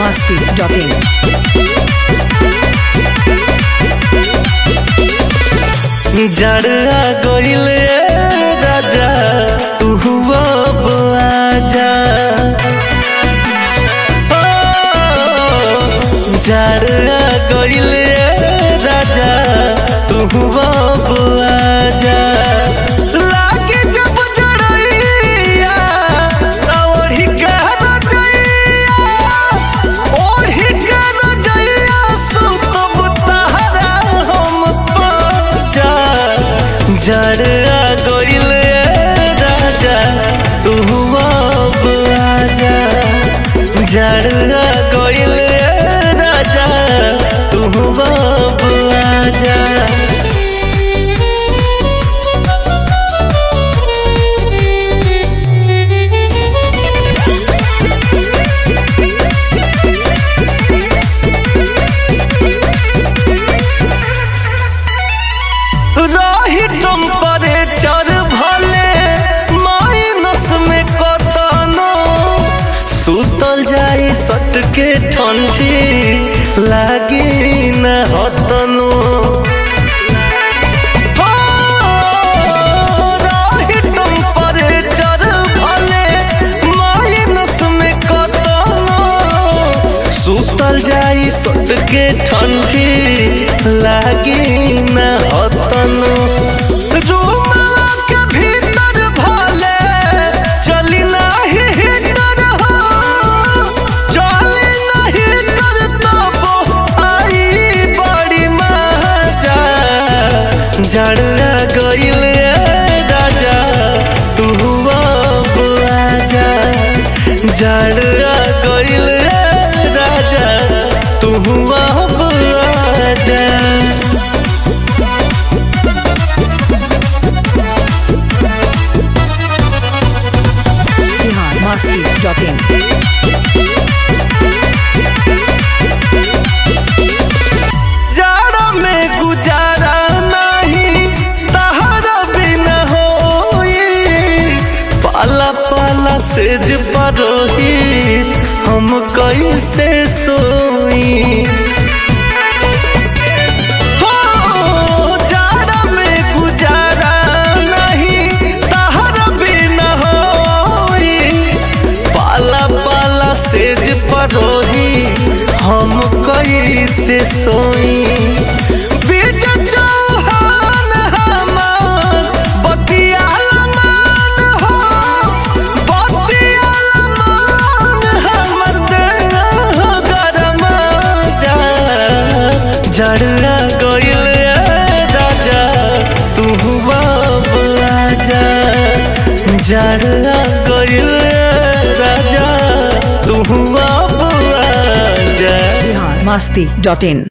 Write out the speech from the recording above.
masti.in. जड़आ गईल राजा तू अब आजा जड़आ गईल राजा तू अब आजा लागे जब जड़ैया ओढ़ी के रजैया ओढ़ी के रजैया सुतब तहरा हम पाजा जड़आ गईल राजा तू अब आजा जड़आ गईल राजा तू अब आजा रही टेम्परेचर भले माइनस में कतनो सुतल जाई सट के ठंडी लागी न हतनो हो, रही टेम्परेचर भले माइनस में कतनो सुतल जाई सट के ठंडी लागी न हतनो रूमवा के भीतर भले चली नाही हीटर हो चली नाही हीटर तब आई बड़ी मजा जड़आ गईल राजा तू अब आजा जड़आ गईल राजा तू अब आजा Bihar masti.in. जाड़ा में गुजारा नहीं तहरा बिना होई पाला पाला सेज परोही हम कैसे सोई हो, जाड़ा में गुजारा नहीं तहरा बिना होई पाला पाला सेज परोही हम कैसे सोई बीज चौहान हमार बतियाला मान हो बतियाला मान हमर देह गरमा जा जड़आ गईल राजा तू अब आजा जड़आ गईल राजा तू अब आजा Bihar masti.in.